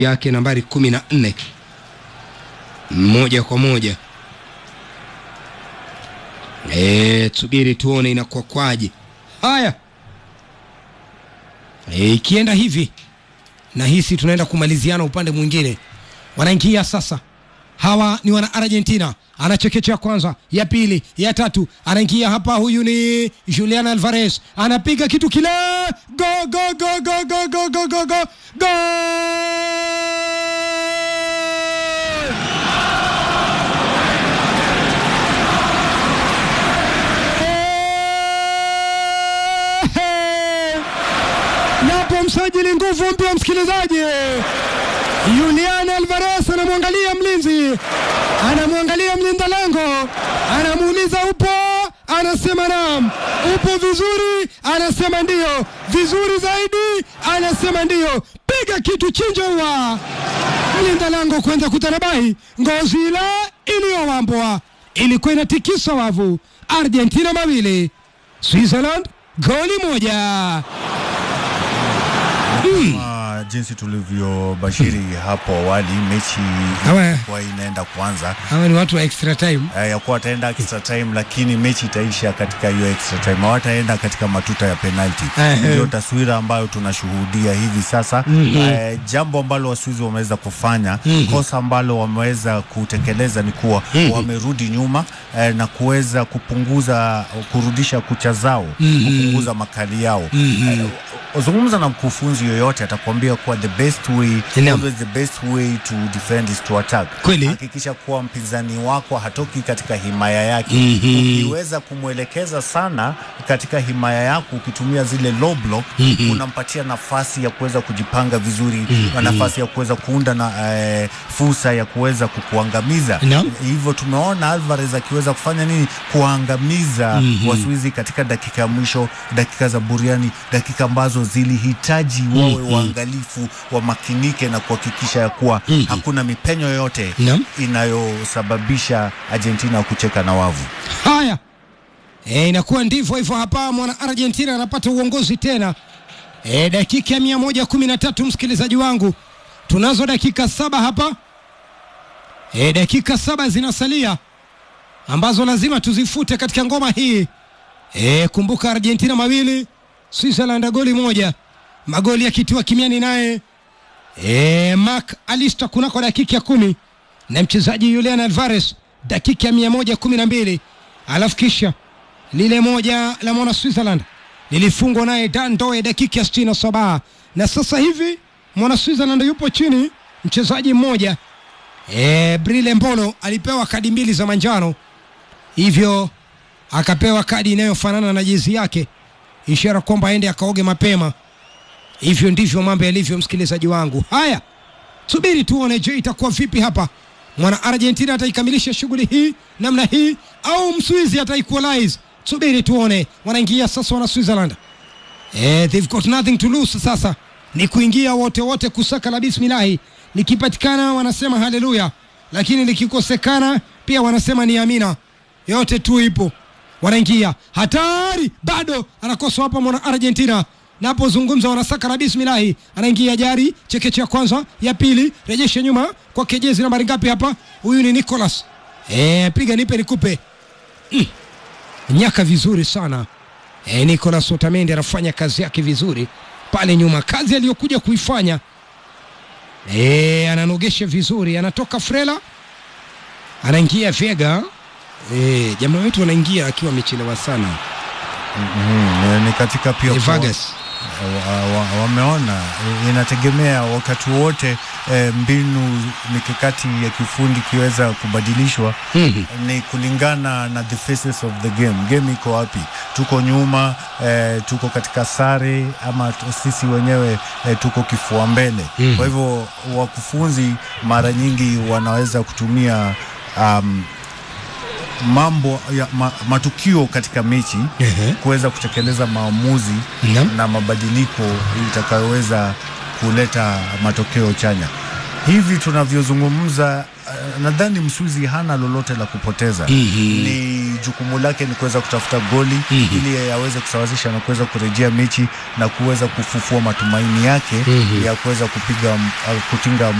yake nambari kumi na nne moja kwa moja. E, tusubiri tuone inakuwa kwaje. Haya, e, ikienda hivi nahisi tunaenda kumaliziana upande mwingine. Wanaingia sasa, hawa ni wana Argentina. Anachekecha kwanza, ya pili, ya tatu, anaingia hapa. Huyu ni Julian Alvarez, anapiga kitu kile, go go go go go go go go go go Yapo msajili nguvu mpya, msikilizaji. Julian Alvarez anamwangalia mlinzi, anamwangalia mlinda lango, anamuuliza upo, anasema naam. Upo vizuri, anasema ndio. Vizuri zaidi, anasema ndio. Piga kitu chinja ua mlinda lango kwenda kutanabai, ngozi ile iliyowambwa ilikuwa inatikisa wavu. Argentina mawili, Switzerland goli moja. Kama jinsi tulivyobashiri hapo awali, mechi Awe. ilikuwa inaenda kwanza Hawa ni watu wa extra time. eh, ya kuwa wataenda extra time, lakini mechi itaisha katika hiyo extra time, hawataenda katika matuta ya penalti. Ehe. Ndio taswira ambayo tunashuhudia hivi sasa. Eh, jambo ambalo Waswizi wameweza kufanya, kosa ambalo wameweza kutekeleza ni kuwa wamerudi nyuma eh, na kuweza kupunguza kurudisha kucha zao, kupunguza makali yao eh, zungumza na mkufunzi yoyote atakwambia kuwa the best way Naam. always the best way to defend is to attack. Kweli. Hakikisha kuwa mpinzani wako hatoki katika himaya yake. Mhm. Ukiweza kumwelekeza sana katika himaya yako ukitumia zile low block, unampatia nafasi ya kuweza kujipanga vizuri na nafasi ya kuweza kuunda na eh, fursa ya kuweza kukuangamiza. Naam. Hivyo tumeona Alvarez akiweza kufanya nini? Kuangamiza Waswizi katika dakika ya mwisho, dakika za buriani, dakika ambazo zilihitaji wawe waangalifu, wamakinike na kuhakikisha ya kuwa hakuna mipenyo yoyote Naam. inayosababisha Argentina kucheka na wavu. Haya, e, inakuwa ndivyo hivyo hapa. Mwana Argentina anapata uongozi tena e, dakika ya mia moja kumi na tatu. Msikilizaji wangu, tunazo dakika saba hapa e, dakika saba zinasalia ambazo lazima tuzifute katika ngoma hii e, kumbuka Argentina mawili Switzerland goli moja, magoli yakitiwa kimiani naye e, Mark Alister kunako dakika ya kumi na mchezaji Julian Alvarez dakika ya mia moja kumi na mbili alafu kisha lile moja la mwana Switzerland lilifungwa naye Dan Doe dakika ya sitini na saba na sasa hivi mwana Switzerland yupo chini mchezaji mmoja e, Brille Mbolo alipewa kadi mbili za manjano hivyo akapewa kadi inayofanana na jezi yake ishara kwamba aende akaoge mapema hivyo ndivyo mambo yalivyo msikilizaji wangu haya subiri tuone je itakuwa vipi hapa mwana argentina ataikamilisha shughuli hii namna hii au mswizi ataequalize subiri tuone wanaingia sasa wana switzerland eh, they've got nothing to lose sasa ni kuingia wote wote kusaka la bismillahi likipatikana wanasema haleluya lakini likikosekana pia wanasema ni amina yote tu ipo wanaingia hatari bado anakoswa hapa mwana argentina napozungumza wanasaka la bismillahi anaingia jari chekeche ya kwanza ya pili rejeshe nyuma kwa kejezi nambari ngapi hapa huyu ni nicolas e, piga nipe nikupe mm. nyaka vizuri sana e, nicolas otamendi anafanya kazi yake vizuri pale nyuma kazi aliyokuja kuifanya e, ananogesha vizuri anatoka frela anaingia vega e, jamaa wetu anaingia akiwa amechelewa sana Mm, ni katika pia e, kuwa- Vargas wa- wa- wameona eh, inategemea wakati wote eh, mbinu mikakati ya kiufundi ikiweza kubadilishwa Mhm. ni kulingana na the faces of the game. Game iko wapi? Tuko nyuma eh, tuko katika sare ama tu- sisi wenyewe eh, tuko kifua mbele. Mhm. Kwa hivyo wakufunzi mara nyingi wanaweza kutumia um, mambo ya ma, matukio katika mechi Ehe. kuweza kutekeleza maamuzi Naam. na mabadiliko itakayoweza kuleta matokeo chanya. Hivi tunavyozungumza, nadhani Mswizi hana lolote la kupoteza. Ni jukumu lake ni kuweza kutafuta goli ili aweze kusawazisha na kuweza kurejea mechi na kuweza kufufua matumaini yake ya kuweza kupiga kutinga